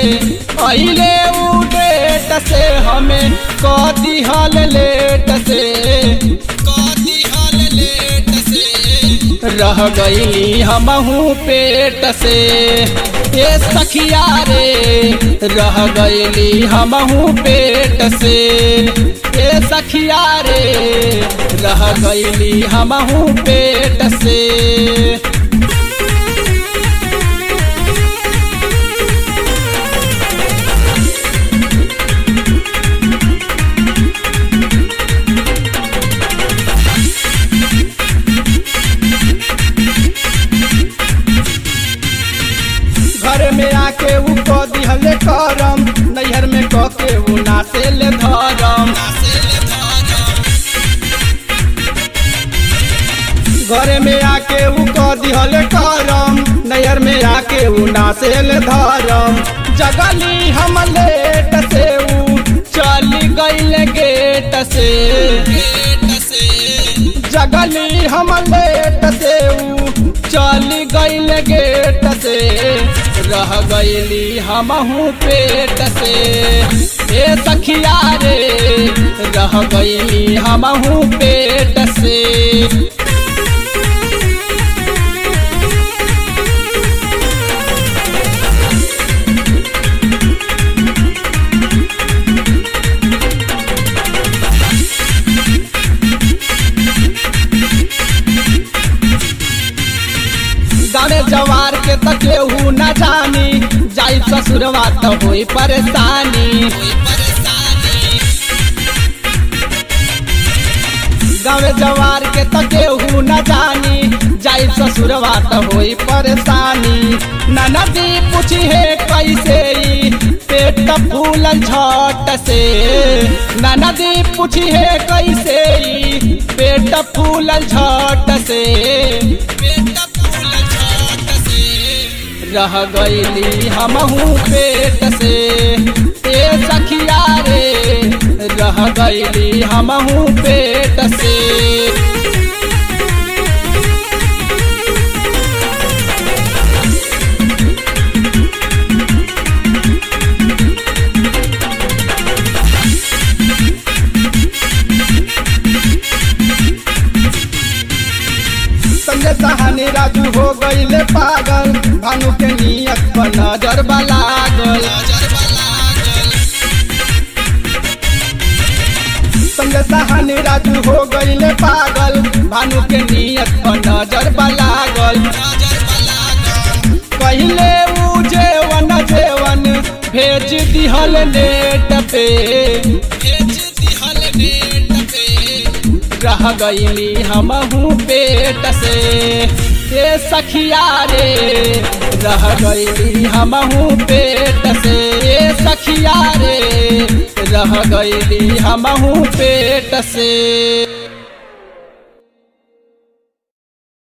अइले उ डेट से हमें क दिहल लेट से क दिहल लेट से रह गईली हमहू पेट से ए सखिया रे रह गईली हमहू पेट से ए सखिया रे रह गईली हमहू पेट से घर में आके उ क दिहले करम नैहर में क के उ नासे ले धरम घर में आके उ क दिहले करम नैहर में आके उ नासे ले धरम जगली हम लेट से उ चली गईल गेट से जगली हम लेट से उ चली गईल गेट से रह गईली हमहू पेट से ए सखिया रे रह गईली हमहू पेट से गाने जवार के त केहू न जानी जाई ससुरवा त होई परेशानी गाँव जवार के त केहू न जानी जाई ससुरवा त होई परेशानी ननदी पूछी है कैसे ई पेट फूलल झट से ननदी पूछी है कैसे ई पेट फूलल झट से पेट फूलल झट से रह गईली हमहू पेट से ए सखिया रे रह गईली हमहू पेट से संजय सहानी राजू हो गईले पागल भानु के नियत पर नजर लागल संजय सहानी राजू हो गईले पागल भानु के नियत पर नजर लागल पहले उ जेवन जेवन भेज दिहल नेट पे भेज दिहल नेट पे रह गईली हमहू पेट से ए सखिया रे रह गईली हमहू पेट से ए सखिया रे रह गईली हमहू पेट से